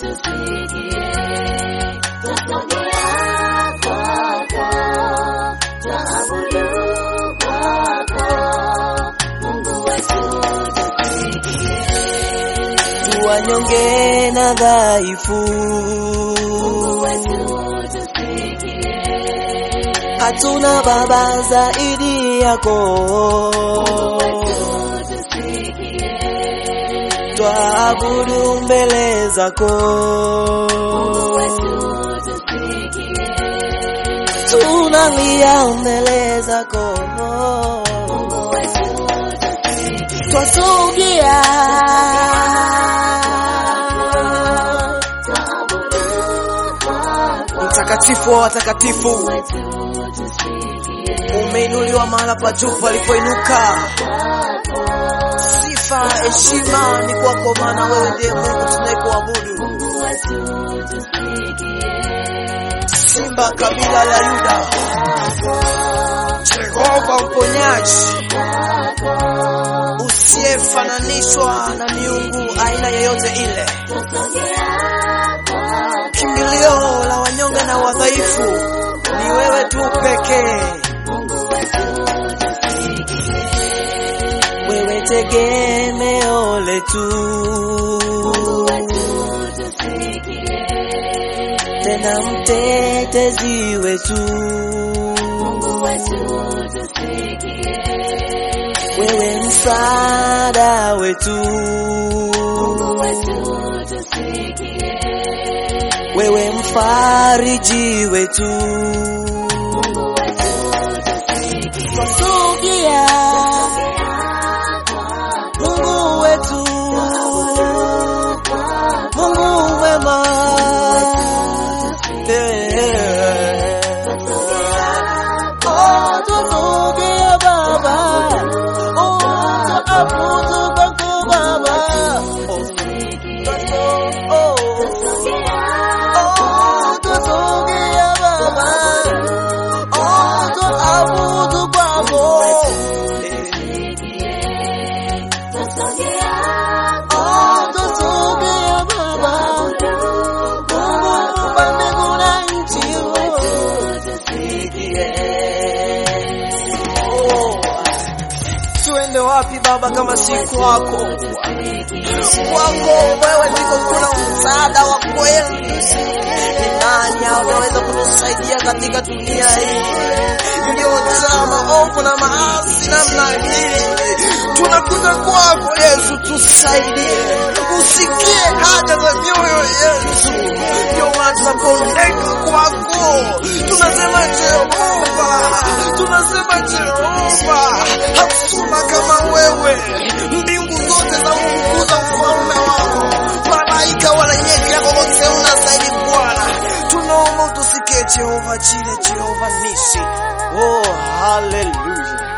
tusikie, twasogea kwako, twaabudu kwako, Mungu wetu tusikie, tuwanyonge na dhaifu, Mungu wetu tusikie, hatuna baba zaidi yako, wetu tusikie, twaabudu mbele zako, Mungu wetu tusikie, tunalia mbele zako, Mungu wetu tusikie, twasogea twaabudu kwako, mtakatifu wa watakatifu, wetu tusikie, umeinuliwa mahala pa juu palipoinuka. Sifa, heshima ni kwako, maana wewe ndiye Mungu tunayekuabudu, Mungu wetu tusikie, Simba kabila la Yuda, Jehova mponyaji, usiyefananishwa na miungu aina yoyote ile, kimbilio la wanyonge na wadhaifu, ni wewe tu pekee. Wewe tegemeo letu, tena mtetezi wetu, wewe msaada wetu, wewe mfariji wetu, twasogea Mungu wetu, Mungu mwema, Eh. Oh, twasogea Baba, oh, twaabudu kwako Baba, oh, twaso- oh, oh, twasogea Baba, oh, twaabudu kwako, oh, twasogea Baba, Mungu wa mbingu na nchi, oh. Tuende wapi Baba kama si kwako? Kwako wewe ndiko kuna msaada wa kweli. Ni nani anaweza kutusaidia katika dunia hii iliyojaa maovu na maasi namna hii? Tunakuja kwako Yesu, tusaidie, usikie haja za mioyo yetu. Ndio maana tunapondeka kwako, tunasema Jehova, tunasema Jehova, hakuna kama wewe. Mbingu zote za mkuza ufalme wako, malaika wananyenyekea kwa wote, unastahili Bwana. Tunaomba utusikie Jehova Jire, Jehova Nisi. Oh, haleluya.